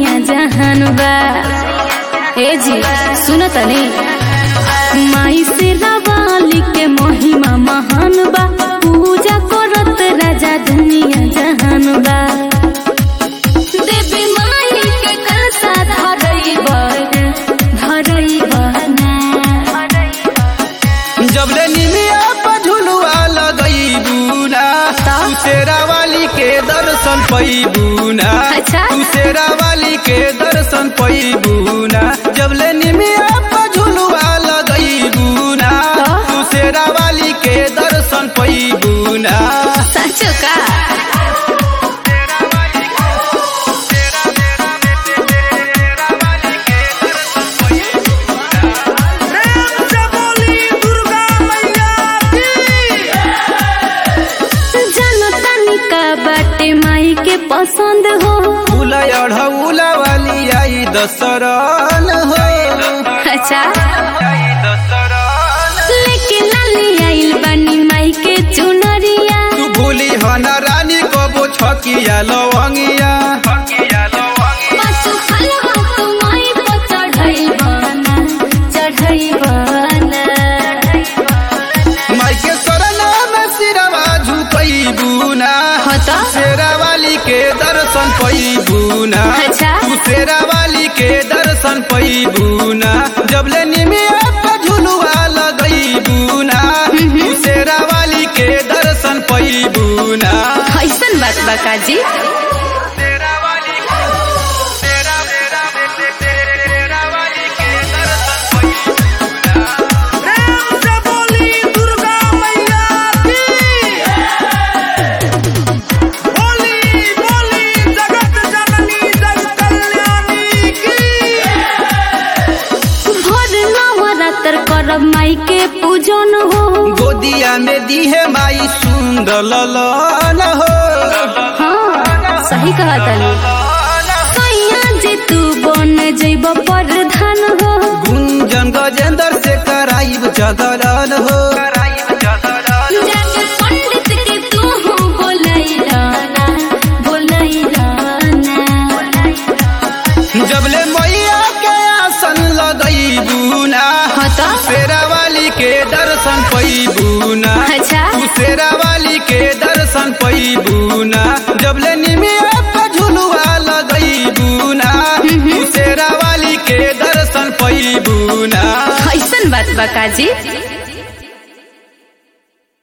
दुनिया जहान बा ए जी सुन तनी माई से रवाली के महिमा महान बा पूजा करत राजा दुनिया जहान बा देवी माई के कलसा धरई बना धरई बना जबले निमिया पर झुलुआ लगईबू ना ता? तू शेरा वाली के दर्शन पैबू ना अच्छा। तू शेरा वाली के दर्शन पैबू ना जबले निमिया पर झुलुआ लगईबू ना ता? तू शेरा वाली के दर्शन पैबू ना सचो का जानो तनी का बाटे माई के पसंद हो फूला अढ़ौला वाली आई दसरन हो अच्छा आई दसरन लेकिन लाली आइल बानी माई के चुनरिया तू भूली हन रानी कबो छकिया लवंगिया पाछू फलवा तू माई पर चढ़ई बना चढ़ई बना माई के शरण में सिरवा झुकईबू ना हो तो शेरा वाली के दर्शन पैबू ना अच्छा। तू शेरा वाली के दर्शन पैबू ना जबले निमिया पर झुलुआ लगईबू ना तू शेरा वाली के दर्शन पैबू ना ऐसन बात बा काजी भोर नवरात्र करब माई के पूजन हो गोदिया में दीहे माई सुंदर ललन हो हाँ सही कहा तनी सैया जे तू बन जइब प्रधान हो गुंजन गजेंद्र से कराइब जगरन हो जाके पंडित के तू हो बोलैलाना बोलैलाना जबले मैया के आसन लगईबू ना हाँ तो शेरा वाली के दर्शन पैबू ना अच्छा तू शेरा वाली के दर्शन पैबू ना जबले निमिया पर झुलुआ लगईबू ना तू शेरा वाली के दर्शन पैबू ना ऐसन बात बा काजी